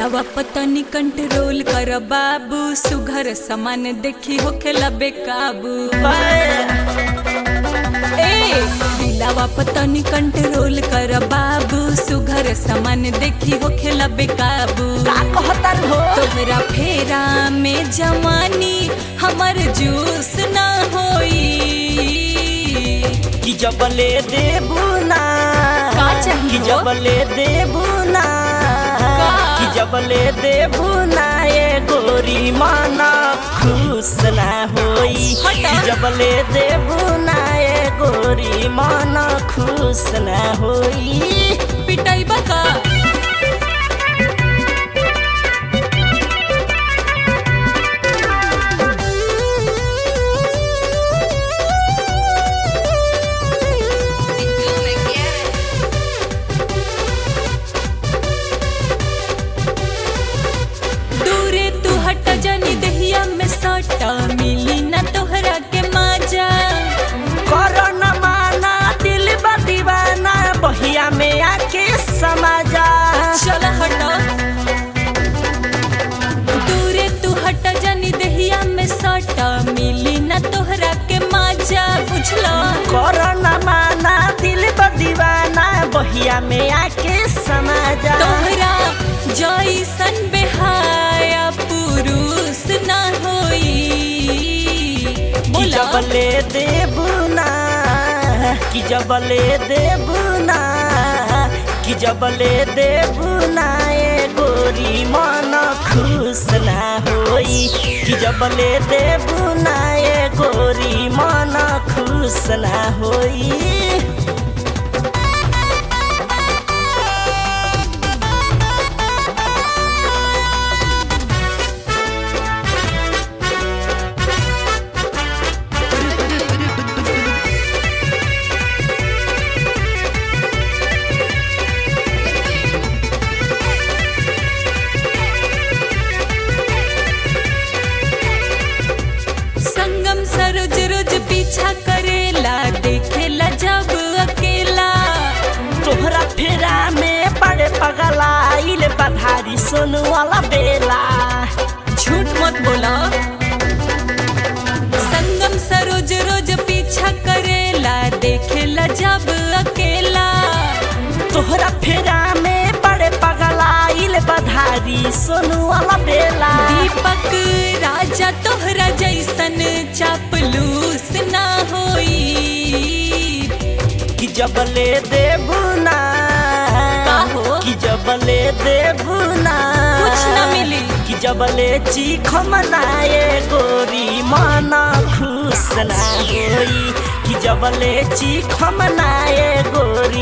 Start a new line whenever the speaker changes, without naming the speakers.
दिलावा पतनी कंट्रोल कर बाबू सुघर समान देखी होखेला बेकाबू ए दिलावा पतनी कंट्रोल कर बाबू सुघर समान देखी होखेला बेकाबू
का कहतर हो
तोहरा फेरा में जवानी हमर जूस ना होई
कि जबले देबू ना
का चाहिए
कि
हो?
जबले देबू ना
का?
कि जबले देबू ना ये गोरी माना खुश ना होई
हटा।
कि जबले देबू ना ये गोरी माना खुश ना होई
पिटाई बका दूरे तू हट जानी दहिया में सटा मिली ना तोहरा के माजा
करो न माना दिल बा दीवाना बहिया में आके समाजा
चल हट दूरे तू हट जानी दहिया में सटा मिली ना तोहरा के माजा बुझला
करो न माना दिल बा दीवाना बहिया में आके समाजा
तोहरा जैसन बेहाया पुरुष ना होई
कि
बोला
जबले देबू ना कि जबले देबू ना कि जबले देबू ना ये गोरी मन खुश ना होई कि जबले देबू ना ये गोरी मन खुश ना होई
संगम सरोज रोज पीछा करेला देखेला जब अकेला
तोहरा फेरा में बड़े पगला आइल बधारी सोनू वाला बेला
झूठ मत बोला संगम सरोज रोज पीछा करेला देखेला जब अकेला
तोहरा फेरा में बड़े पगला आइल बधारी सोनू वाला बेला
दीपक राजा तोहरा जैसन चापलूस ना होई
कि जबले देबू ना
का हो?
कि जबले देबू ना
कुछ ना मिली।
कि जबले चीख मनाए गोरी माना खुश ना होई कि जबले चीख मनाए गोरी